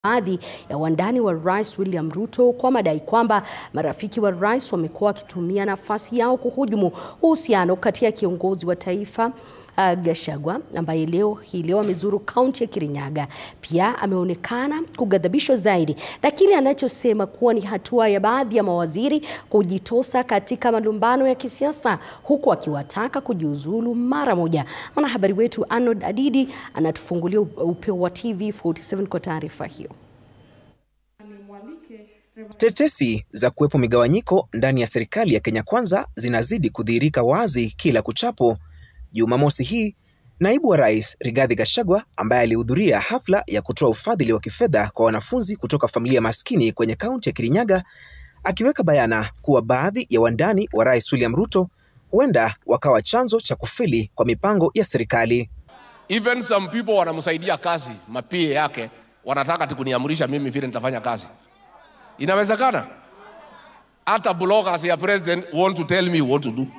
baadhi ya wandani wa rais William Ruto kwa madai kwamba marafiki wa rais wamekuwa wakitumia nafasi yao kuhujumu uhusiano kati ya kiongozi wa taifa uh, Gachagua ambaye leo hii leo amezuru kaunti ya Kirinyaga. Pia ameonekana kughadhabishwa zaidi na kile anachosema kuwa ni hatua ya baadhi ya mawaziri kujitosa katika malumbano ya kisiasa, huku akiwataka kujiuzulu mara moja. Mwanahabari wetu Arnold Adidi anatufungulia upeo wa TV 47 kwa taarifa hiyo. Tetesi za kuwepo migawanyiko ndani ya serikali ya Kenya Kwanza zinazidi kudhihirika wazi kila kuchapo. Jumamosi hii naibu wa rais Rigathi Gachagua ambaye alihudhuria hafla ya kutoa ufadhili wa kifedha kwa wanafunzi kutoka familia maskini kwenye kaunti ya Kirinyaga, akiweka bayana kuwa baadhi ya wandani wa rais William Ruto huenda wakawa chanzo cha kufeli kwa mipango ya serikali. Even some people wanamsaidia kazi, mapie yake wanataka tikuniamrisha mimi vile nitafanya kazi. Inawezekana? Hata bloggers ya president want to tell me what to do.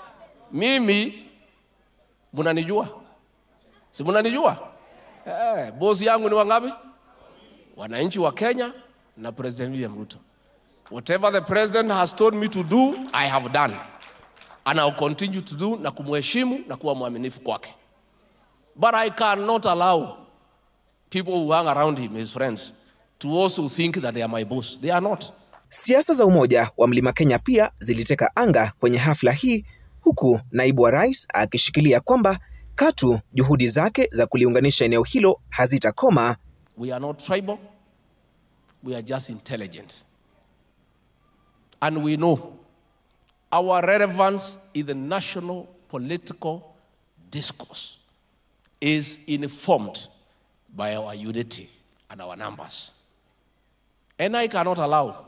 Mimi munanijua, si munanijua? Eh, bosi yangu ni wangapi? Wananchi wa Kenya na President William Ruto. Whatever the president has told me to do, I have done. And I'll continue to do na kumheshimu na kuwa mwaminifu kwake. But I cannot allow people who hang around him, his friends, to also think that they are my boss. They are not. Siasa za umoja wa Mlima Kenya pia ziliteka anga kwenye hafla hii, huku naibu wa rais akishikilia kwamba katu juhudi zake za kuliunganisha eneo hilo hazitakoma. We are not tribal. We are just intelligent. And we know our relevance in the national political discourse is informed by our unity and our numbers. And I cannot allow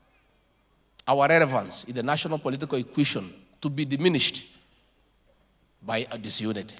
our relevance in the national political equation to be diminished by a disunity.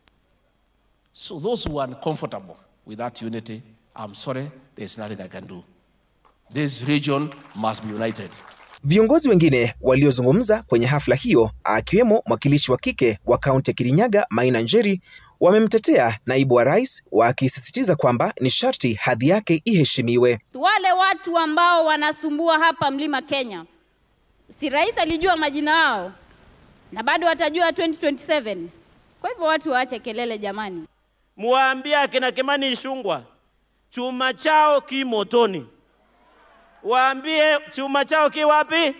So those who are uncomfortable with that unity, I'm sorry, there's nothing I can do. This region must be united. Viongozi wengine waliozungumza kwenye hafla hiyo akiwemo mwakilishi wa kike wa kaunti ya Kirinyaga Maina Njeri wamemtetea naibu wa rais wakisisitiza kwamba ni sharti hadhi yake iheshimiwe. Wale watu ambao wanasumbua hapa Mlima Kenya, si rais alijua majina yao na bado watajua 2027. Kwa hivyo watu waache kelele jamani. Muwaambie akina Kimani Ichung'wah chuma chao ki motoni, waambie chuma chao ki wapi?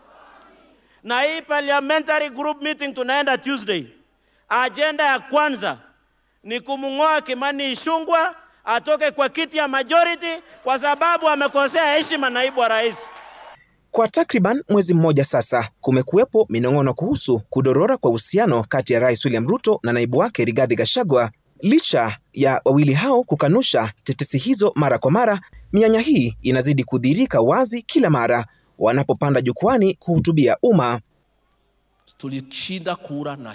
Na hii parliamentary group meeting tunaenda Tuesday, ajenda ya kwanza ni kumng'oa Kimani Ichung'wah atoke kwa kiti ya majority kwa sababu amekosea heshima naibu wa rais. Kwa takriban mwezi mmoja sasa, kumekuwepo minong'ono kuhusu kudorora kwa uhusiano kati ya Rais William Ruto na naibu wake Rigathi Gachagua. Licha ya wawili hao kukanusha tetesi hizo mara kwa mara, mianya hii inazidi kudhihirika wazi kila mara wanapopanda jukwani kuhutubia umma. Tulishinda kura na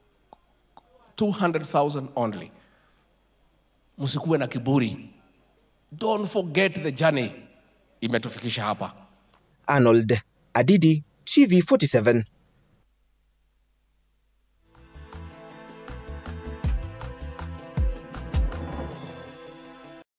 200,000 only. Msikuwe na kiburi. Don't forget the journey imetufikisha hapa. Arnold Adidi, TV 47.